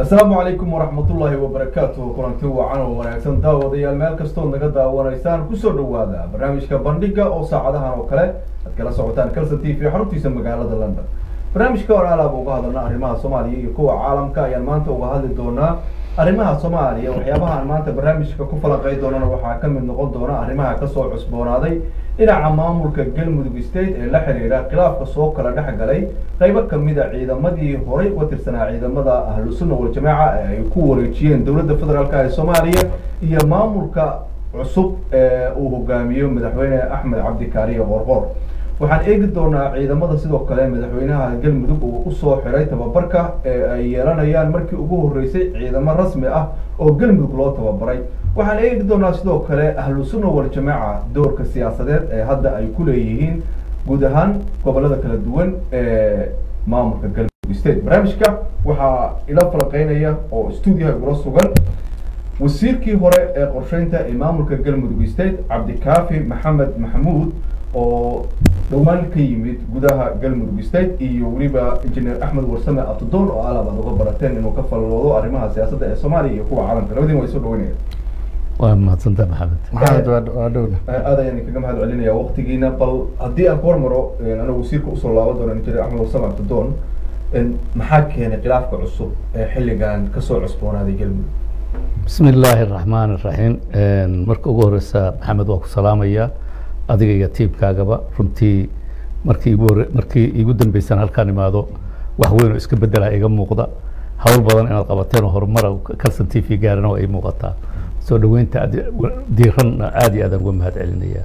asalaamu calaykum waraxmatullaahi wabarakaatuh kulanti wacan oo wanaagsan daawadayaal meel kastood naga daawanaysaan kusoo dhawaada barnaamijka bandhiga oo saacadahan oo kale aad kala socotaan calson t v xaruntiisa magaalada london barnaamijka hore alaaba uga hadalna arrimaha soomaaliya iyo kuwa caalamka ayaan maanta uga hadli doonaa arrimaha soomaaliya waxyaabaha aan maanta barnaamijka ku falanqey doonana waxaa kamid noqon doona arrimaha kasoo cusboonaaday dhinaca maamulka galmudug state ee la xiriira khilaafka soo kala dhex galay qaybo kamida ciidamadii horay uga tirsanaa ciidamada ahlusunna waljamaaca ee ay ku wareejiyeen dowladda federaalk ee soomaaliya iyo maamulka cusub ee uu hogaamiyo madaxweyne axmed cabdikaariye qorqor waxaan eegi doonaa ciidamada sidoo kale madaxweynaha galmudug uu usoo xiray tababarka ee ay yeelanayaan markii ugu horeysay ciidamo rasmi ah oo galmudug loo tababaray waxaan eegi doonaa sidoo kale ahlu sunna waljamaaca doorka siyaasadeed ee hadda ay ku leeyihiin guud ahaan gobolada kala duwan ee maamulka galmudug state barnaamijka waxaa ila falaqeynaya oo stuudiyaha igula sugan wasiirkii hore ee qorsheynta ee maamulka galmudug state cabdikaafi maxamed maxamuud oo dhowaan ka yimid gudaha galmudug state iyo weliba injineer axmed warsame abtudoon oo alaab aad uga barateen inuu ka faloodo arrimaha siyaasadda ee soomaaliya iyo kuwa caalamka labadiin waa isoo dhaweynaya waa mahadsantaa maxamed maxamed waa waa dhowna aad ayaan kaga mahad celinaya waktigiina bal haddii aan ku hormaro anigu wasiirka usoo laaban doono injineer axmed warsame abtudoon maxaa keenay khilaafka cusub ee xilligan kasoo cusboonaaday galmudug bismi illaahi araxmaan iraxiim marka ugu horeysa maxamed waa ku salaamaya adiga iyo tiimkaagaba runtii markii igu hore markii igu dambeysaan halkaan imaado wax weyn oo iska beddelaa iga muuqda hawl badan inaad qabateen oo horumara calson t v gaarana waa ii muuqataa soo dhaweynta aad diiranna aad iyo aadaan uga mahad celinaya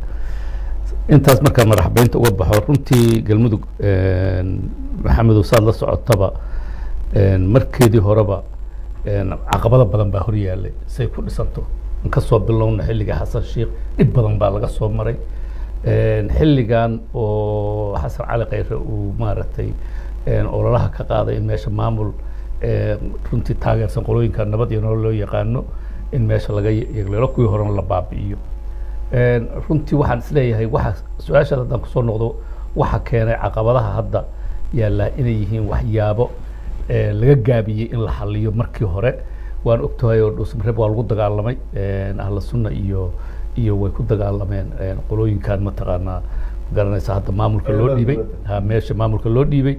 intaas markaan madaxbeynta uga baxo runtii galmudug maxamedow saad la socotaba markeedii horeba caqabado badan baa hor yaallay say ku dhisanto kasoo bilowna xilliga xasan sheikh dhib badan baa laga soo maray xilligan oo xasan cali khayre uu maaragtay ololaha ka qaaday in meesha maamul runtii taageersan qolooyinka nabad iyo nolol loo yaqaano in meesha laga yeegleelo kuwii horena la baabi'iyo runtii waxaan isleeyahay waxa su-aashaad haddaan kusoo noqdo waxa keenay caqabadaha hadda yaallaa inay yihiin waxyaabo laga gaabiyey in la xaliyo markii hore waan ogtahay oo dhuusmareeb waa lagu dagaalamay ahla sunna iyo iyo way ku dagaalameen qolooyinkan mataqaanaa garanaysa hadda maamulka loo dhiibay ha meesha maamulka loo dhiibay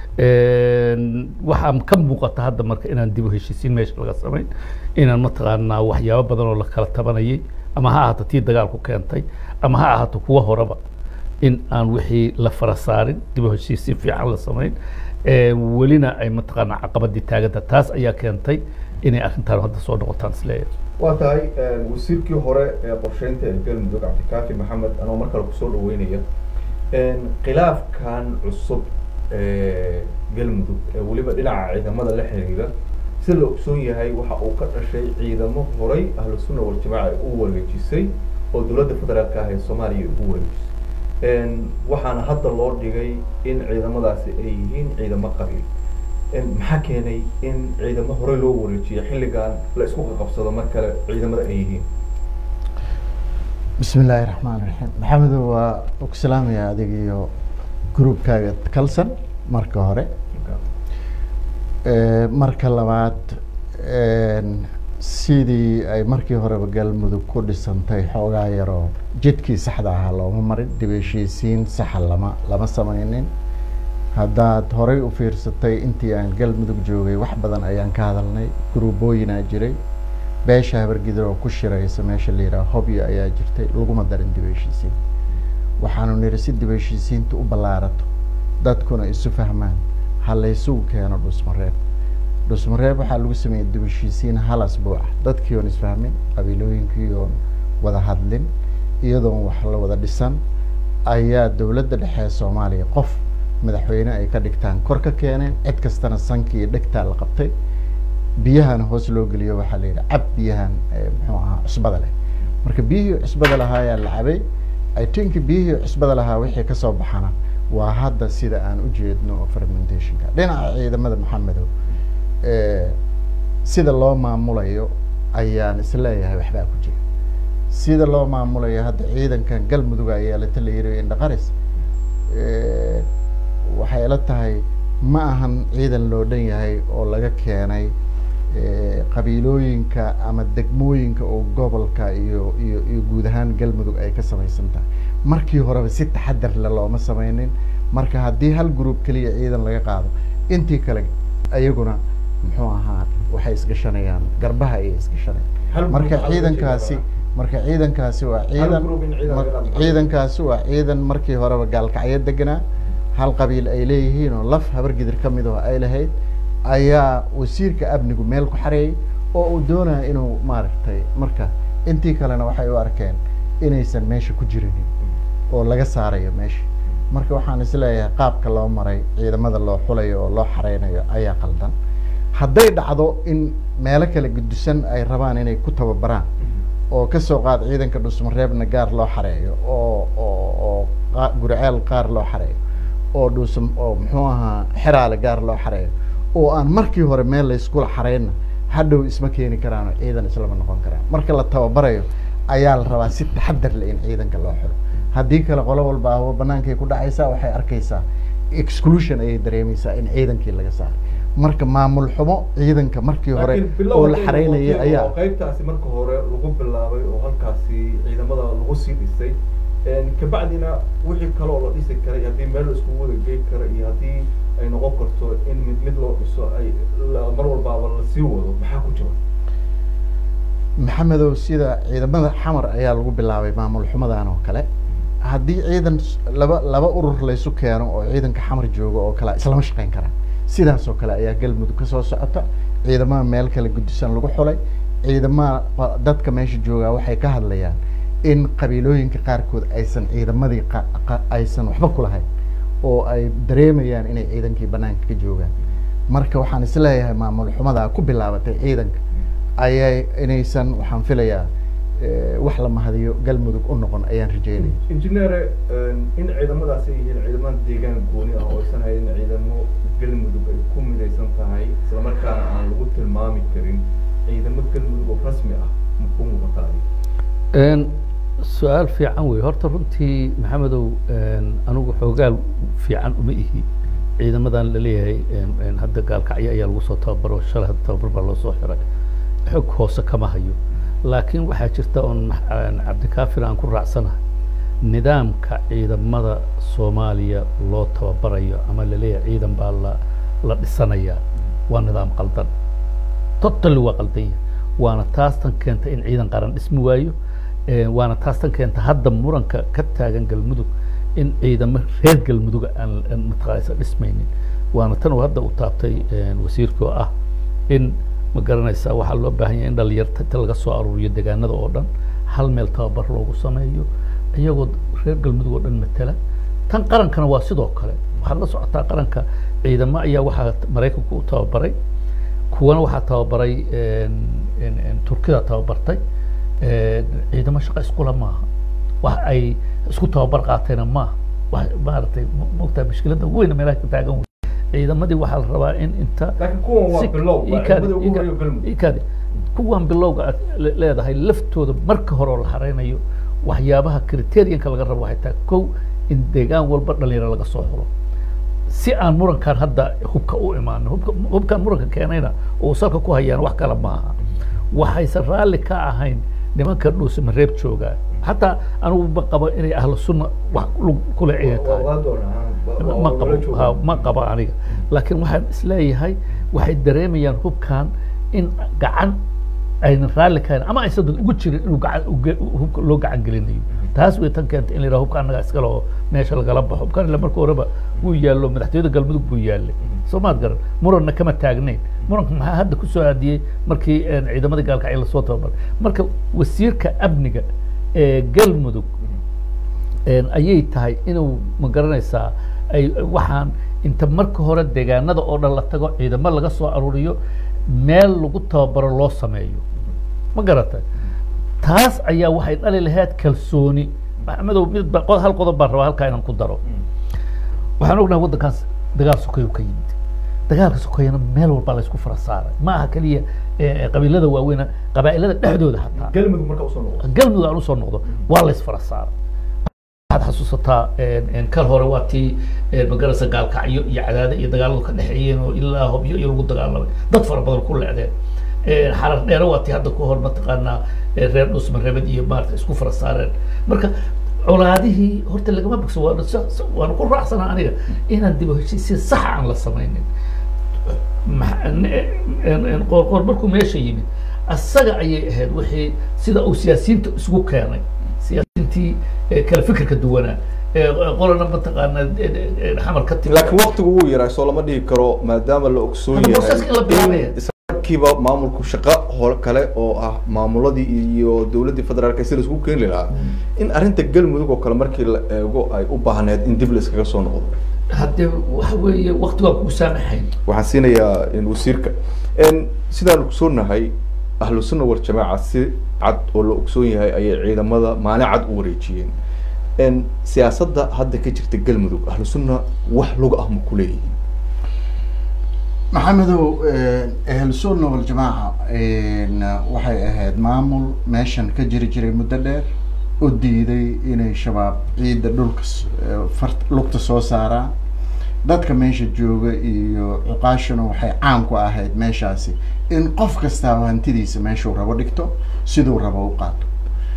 waxaa ka muuqata hadda marka inaan dib u heshiisiin meesha laga samayn inaan mataqaanaa waxyaabo badan oo la kala tabanayay ama ha ahaato tii dagaalku keentay ama ha ahaato kuwa horeba in aan wixii la fara saarin dib u heshiisiin fiican la samayn welina ay mataqaanaa caqabadii taaganta taas ayaa keentay inay arrintaan hadda soo noqotaan isleeyahay waa tahay wasiirkii hore ee qorsheynta ee galmudug cabdikaafi maxamed anoo mar kale kusoo dhaweynaya khilaafkan cusub ee galmudug ee weliba dhinaca ciidamada la xiriira si la ogsoon yahay waxa uu ka dhashay ciidamo horay ahlu sunna waljamaaca ay u wareejisay oo dowladda federaalka ah ee soomaaliya ugu wareejisay waxaana hadda loo dhigay in ciidamadaasi ay yihiin ciidamo qabiil maxaa keenay in ciidamo hore loo wareejiyo xilligan la isku qaqabsado mar kale ciidamada ay yihiin bismi illaahi raxmaan raxiim maxamedo waa ku salaamaya adiga iyo groupkaaga calson marka hore marka labaad sidii ay markii horeba galmudug ku dhisantay xoogaa yaroo jidkii saxda ahaa looma marin dib heshiisiin saxa lama lama sameynin haddaad horay u fiirsatay intii aan galmudug joogay wax badan ayaan ka hadalnay gruubooyinaa jiray beesha habargidir oo ku shiraysa meesha la yidhaha hobyo ayaa jirtay laguma darin dib heshiisiin waxaanu nidhi si dib heshiisiinta u ballaarato dadkuna isu fahmaan ha laysugu keeno dhusmareeb dhusmareeb waxaa lagu sameeyey dib heshiisiin hal asbuuc dadkii oon isfahmin qabiilooyinkii oon wada hadlin iyadoon wax la wada dhisan ayaa dowladda dhexe ee soomaaliya qof madaxweyne ay ka dhigtaan kor ka keeneen cid kastana sankii iyo dhegtaa la qabtay biyahana hoos loo geliyo waxaa la yidhi cab biyahan muxuu ahaa cusbada leh marka biyihii cusbada lahaa ayaa la cabay i think biyihii cusbada lahaa wixii kasoo baxana waa hadda sida aan u jeedno oo fermentationka dhinaca ciidamada maxamedow sida loo maamulayo ayaan isleeyahay waxbaa ku jira sida loo maamulayo hadda ciidankan galmudug ayaa la tala yiri indhaqaris waxay ila tahay ma ahan ciidan loo dhan yahay oo laga keenay eh, qabiilooyinka ama degmooyinka oo gobolka iyo iyo iyo guud ahaan galmudug ay ka samaysan tahay markii horeba si taxadar le looma sameynin marka haddii hal group keliya ciidan laga qaado intii kale ayaguna muxuu ahaa waxay isgashanayaan garbaha ayay Hal isgashanayaan group marka waxaa loo ciidankaasi jeedaa. marka ciidankaasi waa ciidan group in ciidan laga mar- qaado. ciidankaasi waa ciidan markii horeba gaalkacyo deganaa hal qabiil ay leeyihiin oo laf habargidir ka mid oo ay lahayd ayaa wasiirka amnigu meel ku xareeyay oo uu doonaya inuu maaragtay marka intii kalena waxay u arkeen inaysan meesha ku jirinin oo laga saarayo meesha marka waxaan isleeyahay qaabka loo maray ciidamada loo xulayo oo loo xareynayo ayaa qaldan hadday dhacdo in meelo kala gudusan ay rabaan inay ku tababaraan oo kasoo qaad ciidanka dhusmareebna gaar loo xareeyo oo oo oo qa- guriceel qaar loo xareeyo oo dhusm oo muxuu ahaa xeraale gaar loo xareeyo oo aan markii hore meel layskula xareyna hadhow isma keeni karaan oo ciidan islama noqon karaan marka la tababarayo ayaa la rabaa si taxadar leh in ciidanka loo xiro haddii kale qolo walba ahwa banaankay ku dhacaysaa waxay arkaysaa exclusion ayay dareemaysaa in ciidankii laga saaray marka maamul xumo ciidanka markii hore Laakiin bilow oo la hadday xareynayay noqotay ayaa oo qaybtaasi marka hore lagu bilaabay oo halkaasi ciidamada lagu sii dhisay een, kabacdina wixii kale oo la dhisi karay haddii meel la iskugu wada geyn karo iyo haddii ay noqon karto in mid mid loo dhiso ay la- mar walbaaba lasii wado maxaa ku jira maxamedow sida ciidamada xamar ayaa lagu bilaabay maamul xumadan oo kale haddii ciidan s- laba laba urur laysu keeno oo ciidanka xamar jooga oo kale islama shaqeyn karaan sidaas oo kale ayaa galmudug kasoo socota ciidamada meel kale gudisan lagu xulay ciidamada qa- dadka meesha joogaa waxay ka hadlayaan in qabiilooyinka qaarkood aysan ciidamadii qa- qa- aysan waxba ku lahayn oo ay dareemayaan inay ciidankii banaanka ka joogaan marka waxaan isleeyahay maamul xumadaa ku bilaabatay ciidanka ayay inaysan waxaan filayaa eh, wax la mahadiyo galmudug u noqon ayaan rajeynaya injineere een, in ciidamadaasi ay yihiin ciidamada deegaan gooni ah oo aysan hayn ciidamo galmudug ay ku midaysan tahay islamarkaana aan lagu tilmaami karin ciidamo galmudug oo rasmi ah ma ku muuqataa Een, su-aal fiican wey horta runtii maxamedow een, anigu xoogaal fiican uma ihi ciidamadan laleeyahay een, een, hadda gaalkacyo ayaa lagu soo tababaro shalay hadda tababar baa loo soo xiray xog hoose kama hayo laakiin waxaa jirta oon max- een, cabdikaafir aan ku raacsanahay nidaamka ciidamada soomaaliya loo tababarayo ama laleeyahay ciidan baa la la dhisanayaa waa nidaam qaldan totally waa qaldan yahay waana taas tan keenta in ciidan qaran dhismi waayo Eh, waana taas tan keenta hadda muranka ka taagan galmudug in ciidamo reer galmuduga aan aan mataqaanaysa dhismaynin waana tan uu hadda u taabtay eh, wasiirka oo ah in ma garanaysaa waxaa loo baahan yahay in dhalinyarta inta laga soo aruuriyo deegaanada oo dhan hal meel tababar loogu sameeyo iyagoo reer galmudug oo dhan matala tan qarankana waa sidoo kale waxaad la socotaa qaranka ciidamo ayaa waxaa maraykanku u tababaray kuwana waxaa tababaray een, een, een, turkida tababartay een, ciidamo shaqo iskula maaha wax ay isku tababar qaateena maaha wax maaragtay ma- maogtaa mushkiladda ugu weyna meelaha ka taagan wey ciidamadii waxaa la rabaa in inta laakiin kuwan waa si- bilow waa ikaadi- ciidamada ugu ika- horeeya galmudug ikaadi kuwan bilowga aad le- leedahay laftooda marka hore oo la xareynayo waxyaabaha criterianka laga rabo waxay tahay kow in deegaan walba dhalinyaro laga soo xulo si aan murankan hadda hubka u imaanin hubka hubkan muranka keenayna oo salka ku hayaan wax kale maaha waxaysan raalli ka ahayn nimanka dhuuse mareeb joogaa xataa anigu ma qabo inay ahlu sunna wax lug kule ciidan tahay waa doonaa waa- ma waa qabo wala joogaa. ha, ma qabo aniga laakiin waxaan isleeyahay waxay dareemayaan hubkan in gacan aynan raalli kahayn ama aysan dad ugu jirin inuu gacan uge- hubka loo gacan gelinayo taas way tan keenta in la yidhaha hubka annaga iskale oo meesha lagala baxo hubkan ila marka horeba wuu yaallo madaxtooyada galmudug buu yaallay soo maad garan muranna kama taagnayn muranka maxaa hadda kusoo aadiyey markii een, ciidamadii gaalkacyo lasoo tababaray marka wasiirka amniga ee galmudug een, ayay tahay inuu ma garanaysaa ay waxaan inta marka hore deegaanada oo dhan la tago ciidamo laga soo aruuriyo meel lagu tababaro loo sameeyo ma garatay taas ayaa waxay dhali lahayd kalsooni maxamedow mid ba qod- hal qodob baan rabaa halkaa inaan ku daro waxaan ognahay waddankaas dagaal sokeyo ka yimid dagaalka sokeeyana meel walba la isku fara saaray ma aha keliya eh, qabiilada waaweyna qabaa'ilada dhexdooda xataa galmudug marka usoo noqdo galmudug aan usoo noqdo waa la isfara saaray waxaad xasuusataa een, een, kal hore waa tii een, magaraysa gaalkacyo iyo cadaade iyo dagaaladu ka dhexeeyeen oo ilaa hobyo iyo lagu dagaalamay dad fara badan ku leecdeen xarar dheere waati hadda ku hor mataqaanaa eh, reer dhusmareebad iyo maarata isku fara saareen marka colaadihii horta lagama bogso waana sa- sa- waana ku raacsanaa aniga inaan dib u heshiisiin sax aan la samaynin ma- n- n- n- qoorqoor markuu meesha yimid asaga ayay ahayd wixii sida uu siyaasiyiinta isugu keenay siyaasiyiintii eh, kala fikirka duwanaa ee qolana mataqaana eh, eh, xamar ka timi laakiin waqtigu wuu yaraa soo lama dhihi karo maadaama la ogsoon Hadda yahay processka in la bilaabaya. in islamarkiiba maamulku shaqo hore kale oo ah maamuladii iyo dowladdii federaalka si laisku keeni lahaa in arrinta galmudug oo kale markii la eego ay u baahneed in dib la iskaga soo noqdo haddee waxa weeye waqtigaa kuu saamaxayn waxaan siinayaa in wasiirka n sidaan ogsoonahay ahlu sunna wal jamaaca si cad oo la ogsoon yahay ayay ciidamada maalin cad u wareejiyeen n siyaasadda hadda ka jirta galmudug ahlu sunna wax lug ah ma ku leeyihiin maxamedow ahlu sunna waljamaaca waxay ahayd maamul meeshan ka jiri jiray muddo dheer u diiday inay shabaab ciidda dhulka s- eh, fart lugta soo saaraan dadka meesha jooga iyo cuqaashuna waxay caan ku ahayd meeshaasi in qof kastaaba hantidiisa meeshuu rabo dhigto siduu rabo u qaato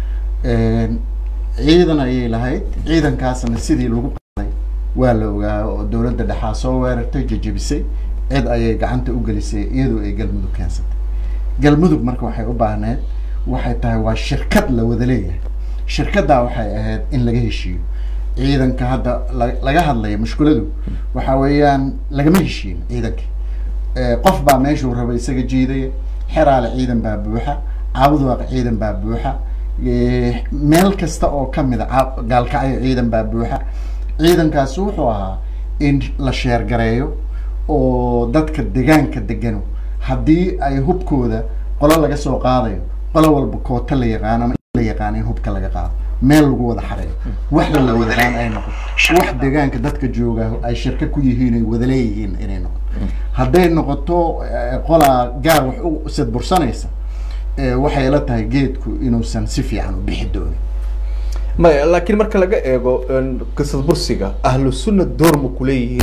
ciidan ayay lahayd ciidankaasna sidii lagu qaaday waa la ogaa oo dowladda dhexaa soo weerartay jejebisay cid ayay gacanta u gelisay iyadoo ay galmudug keensatay galmudug marka waxay u baahneed waxay tahay waa shirkad la wada leeyahay shirkaddaa waxay ahayd in laga heshiiyo ciidanka hadda la- laga hadlaya mushkuladu waxa weeyaan lagama heshiin ciidanka Eh, qof baa meeshuu raba isaga jiidaya xeraale ciidan baa buuxa caabudaaq ciidan baa buuxa Eh, meel kasta oo kamid a caa- gaalkacyo ciidan baa buuxa ciidankaasi wuxuu ahaa in la sheergareeyo oo dadka degaanka degano haddii ay hubkooda qolo laga soo qaadayo qolo walba koota la yaqaan ama in la yaqaan in hubka laga qaado meel lagu wada xareeyo wax la wada yaqaan ay noqoto wax degaanka dadka jooga ay shirka ku yihiin ay wada leeyihiin inay noqoto hadday noqoto eh, qolaa gaar wax u sadbursanaysa eh, waxay la tahay geedku inuusan si fiican u bixi doonin maya laakiin marka laga eego n qisad bursiga ahlu sunna door ma ku leeyihiin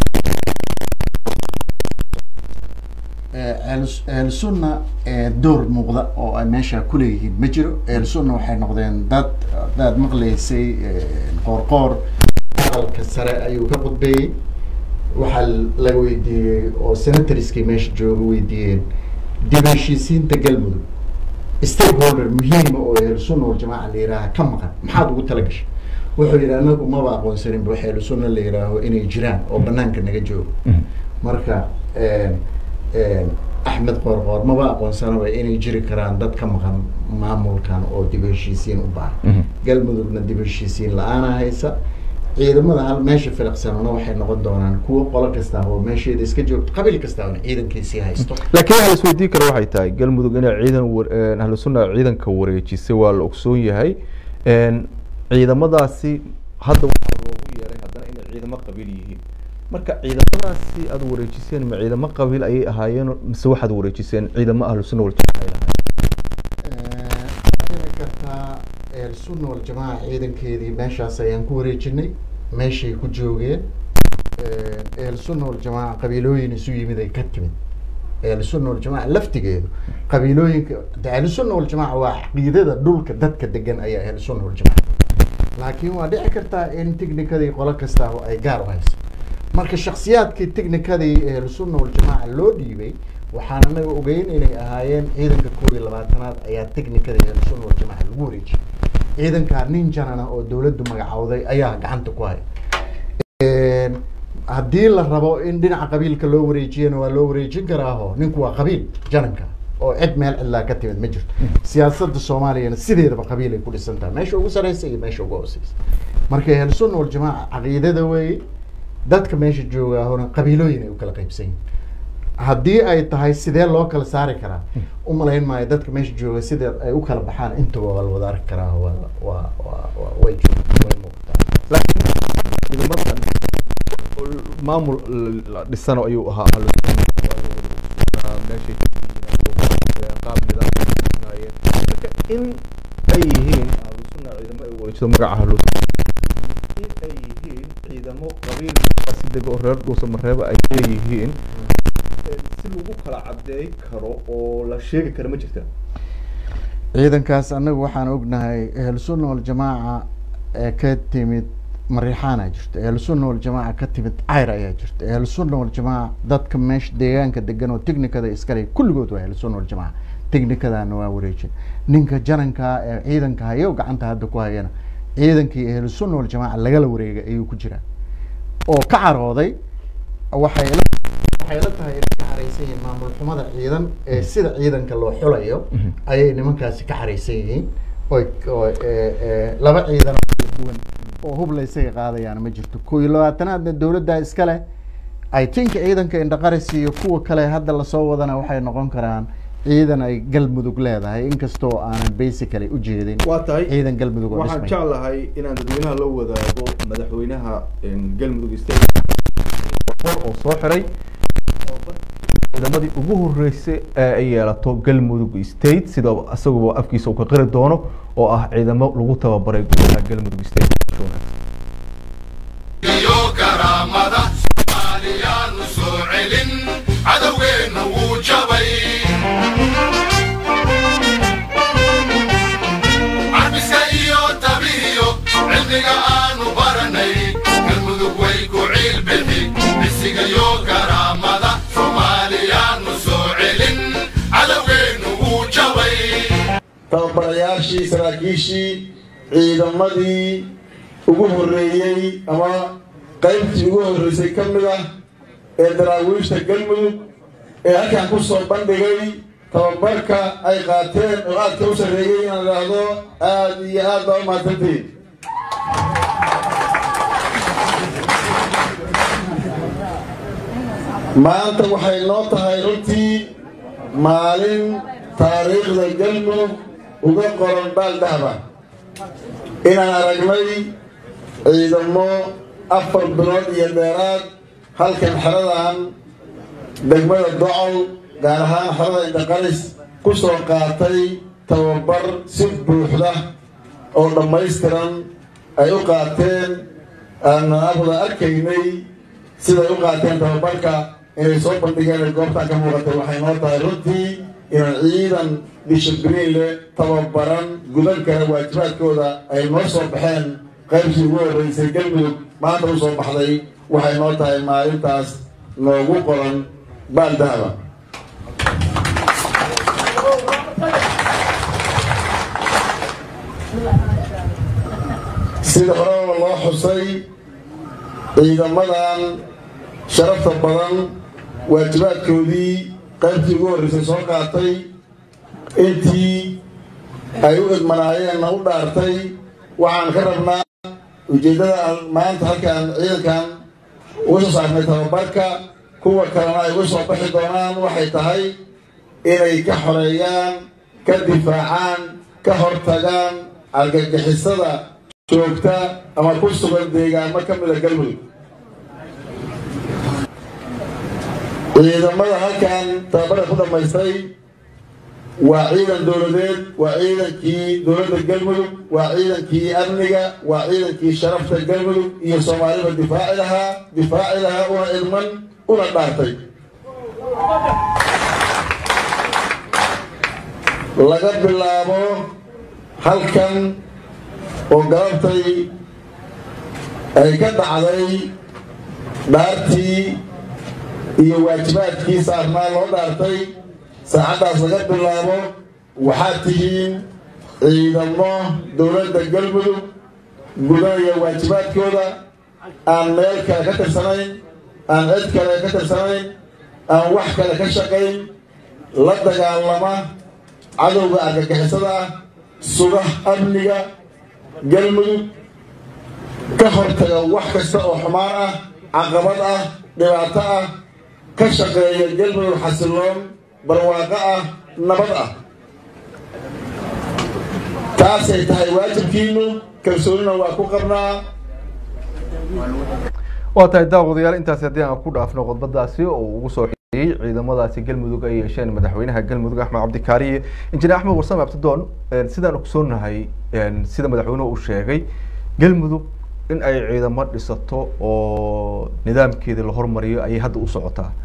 ehelsunna door muuqda oo ay meesha kuleeyihiin ma jiro ehelsunna waxay noqdeen dad hadaad maqlaysay qoorqoor aqalka sare ayuu ka qudbeeyey waxaa la weydiiyey oo senatoriskii meesha jooga weydiiyeen dib heshiisiinta galmudug stakeholder muhiima oo ehelsunna waljamaaca la yihaaha ka maqan maxaad ugu tala gashay wuxuu yidhi anagu maba aqoonsaninba wax ehelsunna la yihaaho inay jiraan oo banaanka naga joogo marka axmed qoorqoor maba aqoonsanaba inay jiri karaan dad ka maqan maamulkan oo dib u heshiisiin u baahan galmudugna dib u heshiisiin la-aana haysa ciidamada hal meesha filiqsanona waxay noqon doonaan kuwo qolo kasta oo meesheeda iska joogto qabiil kasta oona ciidankiisii haysto laakiin waxa la isweydiin kara waxay tahay galmudug inay ciidan war- een, ahlu sunna ciidanka wareejisay waa la ogsoon yahay een, ciidamadaasi hadda waxaa loogu yeeray haddana inay ciidamo qabiil yihiin marka ciidamadaasi aada wareejiseen ma ciidamo qabiil ayay ahaayeen mise waxaad wareejiseen ciidamo ahlu sunna waljamaaca ay lahaayeen dhici kartaa sunna waljamaaca ciidankeedii meeshaas ayaan ku wareejinay meeshay ku joogeen sunna waljamaaca qabiilooyin isu yimid ay ka timid sunna waljamaaca laftigeedu qabiilooyinka de ahlusunna waljamaaca waa caqiidada dhulka dadka degan ayaa ahlusunna waljamaaca laakiin waa dhici kartaa in technicadii qolo kasta ay gaar u hayso marka shaksiyaadkii technicadii ahlusunna waljamaaca loo dhiibay waxaan anaga ogeyn inay ahaayeen ciidanka koob iyo labaatanaad ayaa technicada ahlusunna waljamaaca lagu wareejiyay ciidankaa nin janana oo dawladdu magacowday ayaa gacanta ku haya haddii la rabo in dhinaca qabiilka loo wareejiyana waa loo wareejin karaaho ninku waa qabiil jananka oo cid meel cidlaa ka timid ma jirto siyaasadda soomaaliyana sideedaba qabiil ay ku dhisan tahay meesha ugu sareysa iyo meesha ugu hooseysa marka ahlusunna waljamaaca caqiidada weeye dadka meesha joogaahona qabiilooyin ay u kala qaybsan yihin haddii ay tahay sidee loo kala saari karaa umalayn maayo dadka meesha jooga sida ay u kala baxaan intaba waa la wada arki karaa waa waa waa waa way joog way muuqataa laakiin ciidamadan oo maamul la dhisano ayuu ahaa ahlu sunna waa meeshay qaab nidaam ay dhisnaayeen marka in ay yihiin ahlu sunna ciidamo ay wareejiso magaca ahlu in ay yihiin ciidamo qabiil si dega oo reer dhuusa mareeba ay leeyihiin si ciidankaasi lagu kala cadeey karo oo la sheegi karo ma jirta ciidankaas annagu waxaan ognahay ahlusunna waljamaaca ee ka timid mariixaana jirta ahlusunna waljamaaca ka timid cayr ayaa jirta ahlusunna waljamaaca dadka meesha deegaanka degan oo technikada iskale kulligood waa ahlusunna waljamaaca technikadana waa wareejin ninka jananka ee ciidanka hayo gacanta hadda ku hayana ciidankii ahlusunna waljamaaca lagala wareegay ayuu ku jiraa oo ka carooday waxay la waxay la tahay inay ka caraysan yihiin maamul xumada ciidan ee sida ciidanka loo xulayo ayay nimankaasi ka caraysan yihiin oy oo ee, ee, laba ciidan oo kala duwan oo hub la isaga qaadayaan ma jirto kow iyo labaatanaadna dowladda iskale i think ciidanka indhaqaris iyo kuwa kale hadda lasoo wadana waxay noqon karaan ciidan ay galmudug leedahay inkastoo aanan basically ujeedin waa tahay ciidan galmudug oo waxaan dhismay jeclahay inaan dadweynaha la wadaago madaxweynaha galmudug state oo soo xiray ciidamadii ugu horeysay ee ay yeelato galmudug state sida isaguba afkiisa uu ka qiri doono oo ah ciidamo lagu tababaray gudaha galmudug state iyo karaamada soomaaliyaanu soo celin cadowgeenna wuu jabay cabiska iyo tabihiyo cilmiga aanu baranay galmudug way ku ciilbixi cisiga iyo karaamada soomaaliyaanu soo celin cadowgeenna wuu jabay tababarayaashii saraakiishii ciidamadii ugu horreeyey ama qaybtii ugu horreysay ka mid ah ee daraawiishta galmudug ee halkan ku soo bandhigay tababarka ay qaateen oo aadka u sarreeyey inaan idhaahdo aad iyo aad baa u mahadsantihiin maanta waxay noo tahay runtii maalin taariikhda galmudug uga qoran baaldahba inaan aragnay ciidamo afar bilood iyo dheeraad halkan xeradan degmada docol gaar ahaan xerada indhaqaris ku soo qaatay tababar si buuxda oo dhammaystiran ay u qaateen aanan afda arkaynay siday u qaateen tababarka inay soo bandhigeen ay goobtaan ka muuqatay waxay noo tahay runtii inaan ciidan dishibriin leh tababaran gudan kara waajibaadkooda ay noo soo baxeen qaybtii ugu horreysay galmudug maanta u soo baxday waxay noo tahay maalintaas noogu qoran baaldahaba sida horeba loo xusay ciidamadan sharafta badan waajibaadkoodii qaybtii ugu horreysay soo qaatay intii ay u idmanaayeenna u dhaartay waxaan ka rabnaa ujeeddada aan maanta halkaan ciidankan uga soo saarnay tababarka kuwa kalena ay uga soo baxi doonaan waxay tahay inay ka xoreeyaan ka difaacaan ka hortagaan argagixisada joogta ama ku sugan deegaamo ka mida galmudug ciidamada halkan tababarka ku dhammaystay waa ciidan dowladeed waa ciidankii dowladda galmudug waa ciidankii amniga waa ciidankii sharafta galmudug iyo soomaaliba difaaci lahaa difaaci lahaa una idman una dhaartay laga bilaabo halkan oo galabtay ay ka dhacday dhaartii iyo waajibaadkii saarnaa loo dhaartay saacaddaas laga bilaabo waxaad tihiin ciidamo dowladda galmudug gudanaya waajibaadkooda aan meel kale ka tirsanayn aan cid kale ka tirsanayn aan wax kale ka shaqayn la dagaalama cadowga argagixisada ah suga amniga galmudug ka hortaga wax kasta oo xumaan ah caqabad ah dhibaato ah ka shaqeeya galmudug xasiloon barwaaqo ah nabad ah taasay tahay waajibkiinu kalsoonina waa ku qabnaa waa tahay daawadayaal intaasi haddii aan ku dhaafno khudbadaasi oo uu ugu soo xiyey ciidamadaasi galmudug ay yeesheen madaxweynaha galmudug axmed cabdikaariye injineer axmed warsame abtidoon sidaan ogsoonahay sida madaxweynuhu uu sheegay galmudug in ay ciidamo dhisato oo nidaamkeeda la hormariyo ayay hadda u socotaa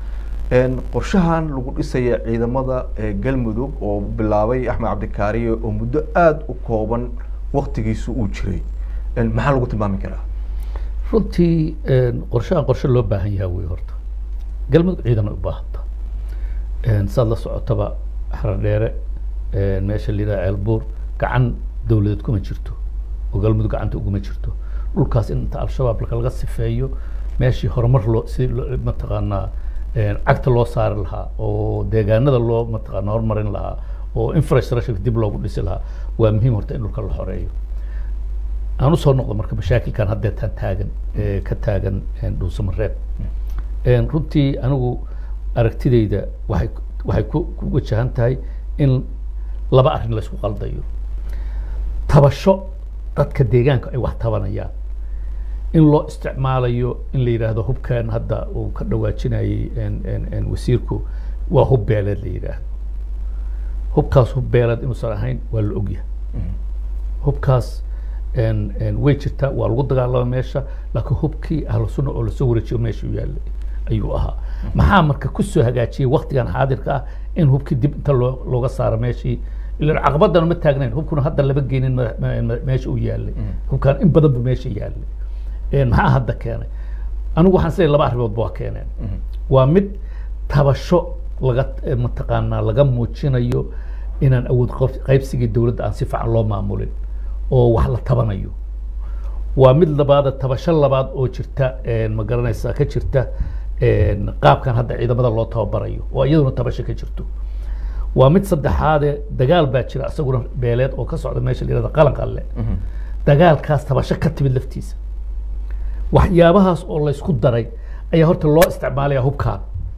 Een, qorshahan lagu dhisaya ciidamada ee galmudug oo bilaabay axmed cabdikaariye oo muddo aada u kooban waktigiisu uu jiray Een, maxaa lagu tilmaami karaa runtii een, qorshahan qorshe loo baahan yahay wey horta galmudug ciidan ay u baahanta Een, saad la socotaba xaradheere een, meesha la yidhaha ceelbuur gacan dowladeed kuma jirto oo galmudug gacanta uguma jirto dhulkaas in inta al-shabaab laga sifeeyo meeshii horumar loo si loo- mataqaanaa een, cagta loo saari lahaa oo deegaanada loo mataqaanaa horumarin lahaa oo infrastructure dib loogu dhisi lahaa waa muhiim horta in dhulka la xoreeyo aan usoo noqdo marka mashaakilkan haddeetaan taagan ee ka taagan een, dhuusamareeb Een, runtii anigu aragtidayda waxay waxay ku ku wajahan tahay in laba arrin laysku qaldayo tabasho dadka deegaanka ay wax tabanayaan in loo isticmaalayo in la yidhaahdo hubkan hadda uu ka dhawaajinayay een- een- een wasiirku waa hub beeleed la yidhaahdo hubkaas hub beeleed inuusan ahayn waa la ogyahay hubkaas een- een way jirtaa waa lagu dagaalama meesha laakiin hubkii ahlu sunna oo lasoo wareejiyo meesha u yaallay ayuu ahaa maxaa marka kusoo hagaajiyey waktigan xaadirka ah in hubkii dib inta loo looga saaro meeshii ilan caqabadana ma taagnayn hubkuna hadda laba geenin ma- ma- ma- meesha u yaallay hubkan in badan bu meesha yaallay Een, maxaa hadda keenay anigu waxaan isleeyahay laba arrimoodba waa keeneen waa mid tabasho laga eh, mataqaanaa laga muujinayo inaan awood qof- qaybsigii dowladda aan si fiican loo maamulin oo wax la tabanayo waa mid labaada tabasho labaad oo jirta een, ma garanaysaa ka jirta een, qaabkan hadda ciidamada loo tababarayo oo iyaduna tabasho ka jirto waa mid saddexaade dagaal baa jira isaguna beeleed oo ka socda meesha la yihahdo qalan qalle dagaalkaas tabasho ka timid laftiisa waxyaabahaas oo laysku daray ayaa horta loo isticmaalaya hubkaan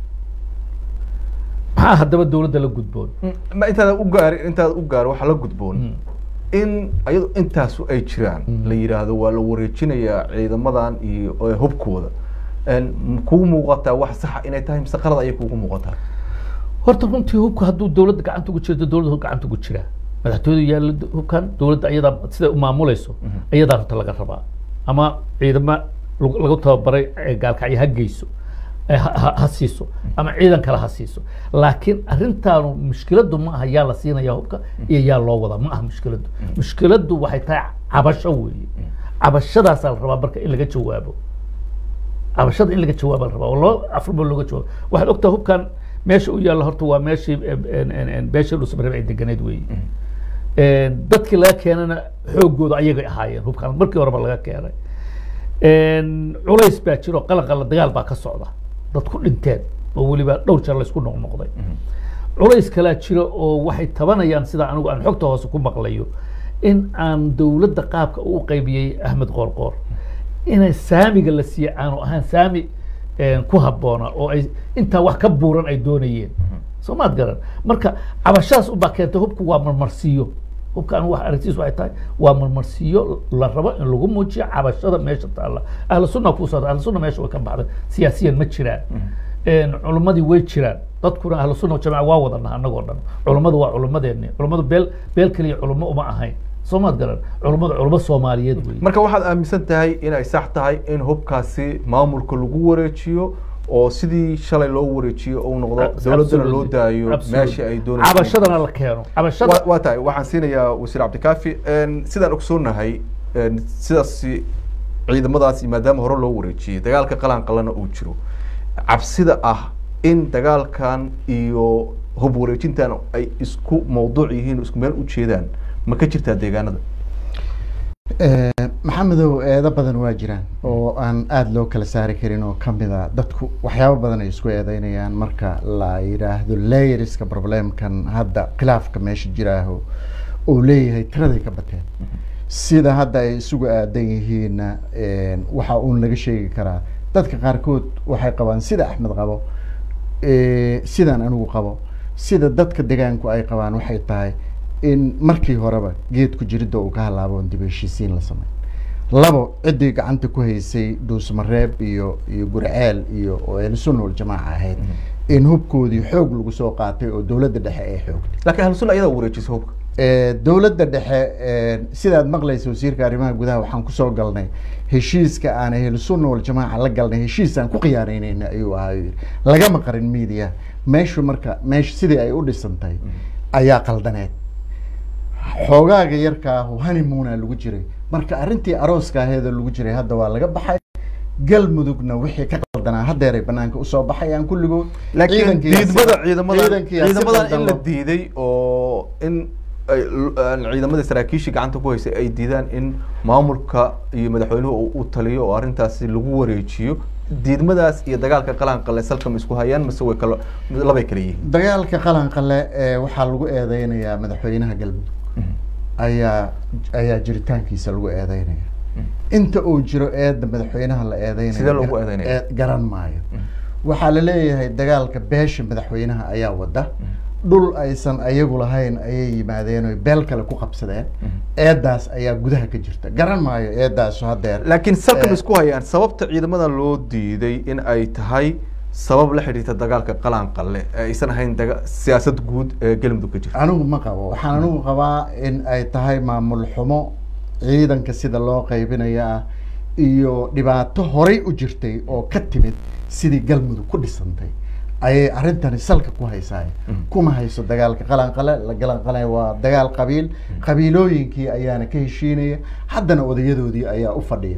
maxaa haddaba dowladda la gudboon ma intaada u gaari intaada u gaaro waxaa la gudboon in ayado intaasu ay jiraan la yidhaahdo waa la wareejinayaa ciidamadan iyo ee hubkooda Een, ma kugu muuqataa wax saxa inay tahay mise qalad ayay kugu muuqataa horta runtii hubka hadduu dowladda gacanta ugu jirto dowladda gacanta ugu jiraa madaxtooyadu yaalla hubkan dowladda ayadaa siday u maamulayso ayadaa horta laga rabaa ama ciidama lagu lagu tababaray ee gaalkacyo ha geyso ee ha- ha ha siiso ama ciidan kale ha siiso laakiin arrintaanu mushkiladdu ma aha yaa la siinaya hubka iyo yaa loo wadaa ma aha mushkiladdu mushkiladdu waxay tahay cabasho weeye cabashadaasaa la rabaa marka in laga jawaabo cabashada in laga jawaaba la rabaa oo loo afrba looga jawaabo waxaad ogtaa hubkan meesha u yaalla horta waa meeshii en- en- en- beesha dhuusamareeb ay deganeed weeye En, dadkii laga keenana xoogooda ayagay ahaayeen hubkan markii horeba laga keenay En, culays baa jiro qalan qalan dagaal baa ka socda dad ku dhinteen oo weliba dhowr jeer laysku noqnoqday culays kalaa jiro oo waxay tabanayaan sida anigu aan xogta hoose ku maqlayo in aan dowladda qaabka uu qaybiyey axmed qoorqoor inay saamiga la siiye aanu ahaan saami en, ku habboona oo ay intaa wax ka buuran ay doonayeen soo maad garan marka cabashadaas ubaa keentay hubku waa marmarsiiyo hubka anigu wax aragtiis waxay tahay waa marmarsiiyo la rabo in lagu muujiyo cabashada meesha taalla ahlu sunna ku socda ahlu sunna meesha way ka baxday siyaasiyan ma jiraan En, culimmadii way jiraan dadkuna ahlu sunna jamaca waa wadana annagoo dhan culummadu waa culummadeeni culummadu beel beel keliya culummo uma ahayn soo maad garan culummadu culummo soomaaliyeed wey marka waxaad aaminsan tahay inay sax tahay in hubkaasi maamulka lagu wareejiyo oo sidii shalay loo wareejiyo uu noqdo dowladdana loo daayo meesha ay doonayso cabashadana la keeno cabashada Wa- waa tahay waxaan siinayaa wasiir cabdikaafi En, sidaan ogsoonahay en, sidaas ciidamadaasi maadaama hore loo wareejiyey dagaalka qalan qalana uu jiro cabsida ah in dagaalkan iyo hub wareejintan ay isku mawduuc yihiin oo isku meel u jeedaan ma ka jirtaa deegaanada maxamedow eedo badan waa jiraan oo aan aada loo kala saari karin oo kamida dadku waxyaabo badan ay isku eedeynayaan marka la yidhaahdo layeriska problemkan hadda khilaafka meesha jiraaho uu leeyahay tiraday ka bateen sida hadda ay isugu aadan yihiinna waxa uun laga sheegi karaa dadka qaarkood waxay qabaan sida axmed qabo eh, sidaan anigu qabo sida dadka degaanku ay qabaan waxay tahay in markii horeba geedku jiridda uu ka halaabo oon dib u heshiisiin la sameyn labo ciddii gacanta ku haysay dhuusmareeb iyo iyo gurceel iyo oo ahlusunna waljamaaca ahayd in hubkoodii xoog lagu soo qaatay oo dowladda dhexe ay xoogtay laakiin ahlu sunna ayadaa wareejisa hubka Eh, dowladda dhexe eh, sidaad maqlaysa wasiirka arrimaha gudaha waxaan kusoo galnay heshiiska aan ahlu sunna waljamaaca la galnay heshiis aan ku khiyaanaynayna ayuu ahaa yuu yidhi. lagama qarin media meeshu marka meesha sidii ay u dhisantay ayaa qaldaneed xoogaaga yarkaahu honeymoona lagu jiray marka arrintii arooska aheedoo lagu jiray hadda waa laga baxay galmudugna wixii ka qaldanaa haddeeray banaanka usoo baxayaan kulligood laakiin Ciidankii yaa si- diidmada ciidamadan ciidankii yaa si ciidamadan in qaldan la loo- diiday oo in ay l- aan ciidamada saraakiisha gacanta ku haysay ay diidaan in maamulka iyo madaxweynuhu uu u taliyo oo arrintaasi lagu wareejiyo diidmadaas iyo dagaalka qalanqale salka ma isku hayaan mise way kala labay kala yihiin dagaalka qalanqale ee waxaa lagu eedeynayaa madaxweynaha galmudug ayaa ayaa jiritaankiisa lagu eedeynaya inta uu jiro eedda madaxweynaha la eedeynayo Sidee loogu gar- eedeynaya? ee- garan maayo waxaa la leeyahay dagaalka beesha madaxweynaha ayaa wada dhul aysan ayagu lahayn ayay yimaadeen oy beel kale ku qabsadeen eeddaas ayaa gudaha ka jirta garan maayo eeddaasu haddeer laakiin salka ma Eh, isku hayaan sababta ciidamadan loo diiday in ay tahay sabab la xidhiirta dagaalka qalanqale ee aysan ahayn daga siyaasad guud ee galmudug ka jirta anigu ma qabo waxaan anigu qabaa in ay tahay maamul xumo ciidanka sida loo qaybinaya ah iyo dhibaato horay u jirtay oo ka timid sidii galmudug ku dhisantay ayay arrintani salka ku haysaa kuma hayso dagaalka qalanqale la qalanqale waa dagaal qabiil qabiilooyinkii ayaana ka heshiinaya haddana odayadoodii ayaa u fadhiya